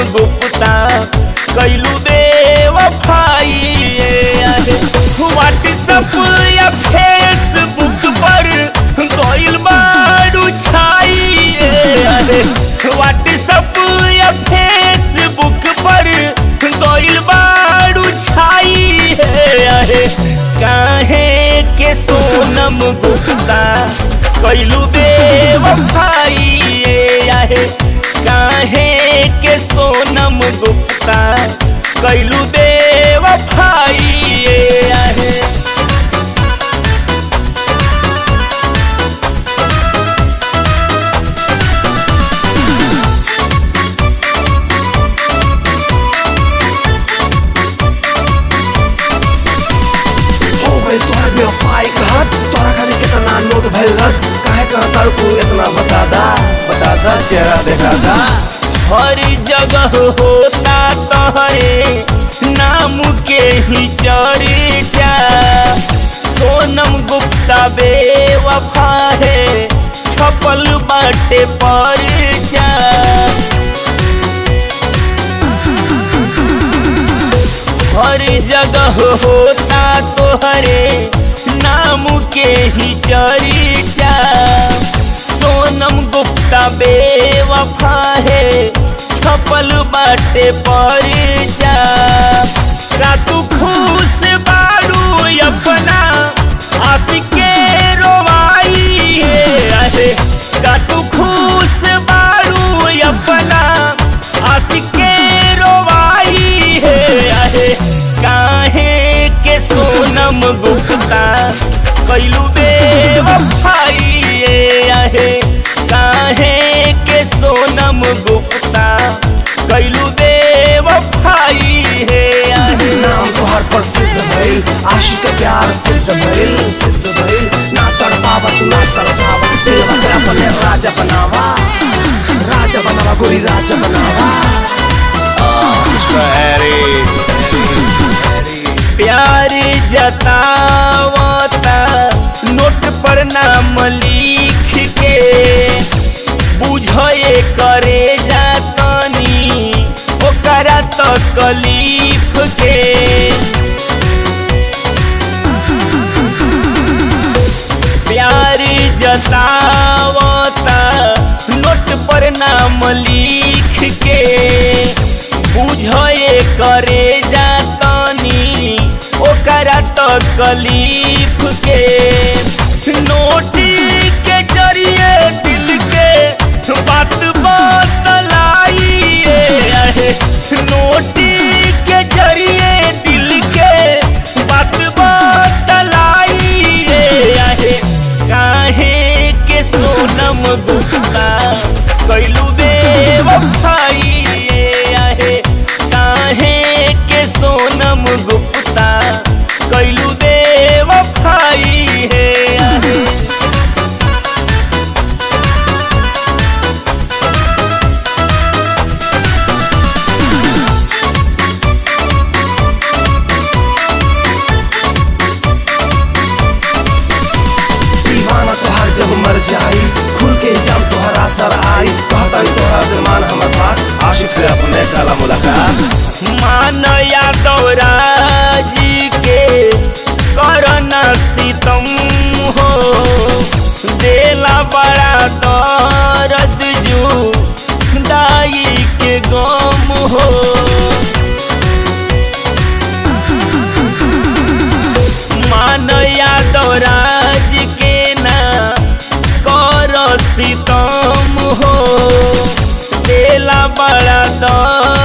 गुप्ता कैलू बेवफाई व्हाट्सअप या फेसबुक पर गइल बारू छाई व्हाट्सअप या फेसबुक पर गइल बारू छाई है काहे के सोनम गुप्ता कैलू बेवफाई आहे काहे के सोनम गुप्ता कैलू बेवफाई आहे हो गई तोहर बेवफाई कहत तोरा खाली कितना नोट भइल रत काहे कहतर तू इतना बता दा बता दा चेहरा देखा दा हर जगह होता तहरे नाम के ही चर्चा सोनम गुप्ता बेवफा है छपल बाटे परचा हर जगह होता तोहरे नाम के ही चर्चा सोनम गुप्ता बेवफा है छपल बाटे परचा रातू खुश बारू अपना आशिक के रोवाई है अरे रातू खुश बारू अपना आशिक के रोवाई है अरे काहे के सोनम गुप्ता कैलू बेवफाई आहे काहे के सोनम गुप्ता कैलू बेवफाई है आहे नाम तोहर प्रसिद्ध भइल आशिक के प्यार सिद्ध भइल सिद्ध भइल ना तड़पावत ना तड़पावत दिल बकरा अपने राजा बनावा राजा बनावा गोरी राजा बनावा प्यार जतावता नोट पर नाम लिख के बुझे करे जातनी ओकरा तकलीफ के प्यार जतावता नोट पर नाम लिख के बुझे करे जातनी ओकरा तकलीफ के नोट के जरिए दिल के बात बतलाई है नोट के जरिए दिल के बात बतलाई है काहे के सोनम गुप्ता कैलू बेवफाई आहे काहे के सोनम गुप्ता कैलू बेवफाई है आहे दीवाना तोहर जब मर जाई खुल के जाम तोहरा सर आई कहता तोहरा से मान हमर बात आशिक से अपने काला मुलाकात मान यादव राजी के करना सीतम हो देला बड़ा दर्द जू दाई के गम हो मान यादव राज के ना कर सीतम हो देला बड़ा दर्द